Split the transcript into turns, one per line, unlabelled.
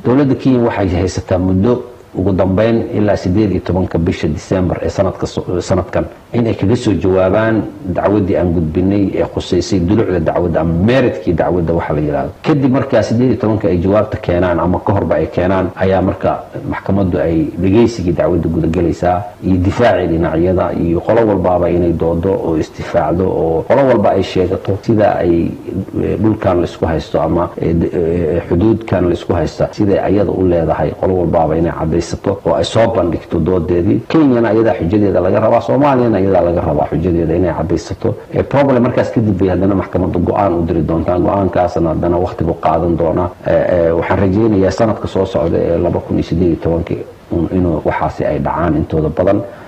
dowladda kenya waxay haysataa muddo ugu dambeyn ilaa sideed iyo tobanka bisha december ee sanadka sanadkan inay kaga soo jawaabaan dacwaddii aan gudbinay ee khuseysay dulucda dacwadda ama meeridkii dacwadda waxa la yidhahdo kadib markaa sideed iyo tobanka ay jawaabta keenaan ama ka horba ay keenaan ayaa marka maxkamaddu ay dhegaysigii dacwadda gudagelaysaa iyo difaacii dhinacyada iyo qolo walbaaba inay doodo oo istifaacdo oo qolo walba ay sheegato sida ay dhulkan laisku haysto ama xuduudkan laisku haysta siday ayada u leedahay qolo walbaaba inay cadaysato oo ay soo bandhigto doodeedii kenyana ayadaa xujadeeda laga rabaa soomaaliyana ayadaa laga rabaa xujadeeda inay cadaysato problem markaas kadib bay haddana maxkamadda go-aan u diri doontaa go-aankaasna haddana waktigu qaadan doonaa waxaan rajaynayaa sanadka soo socda ee laba kun iyo sideed iyo tobankii inuu waxaasi ay dhacaan intooda badan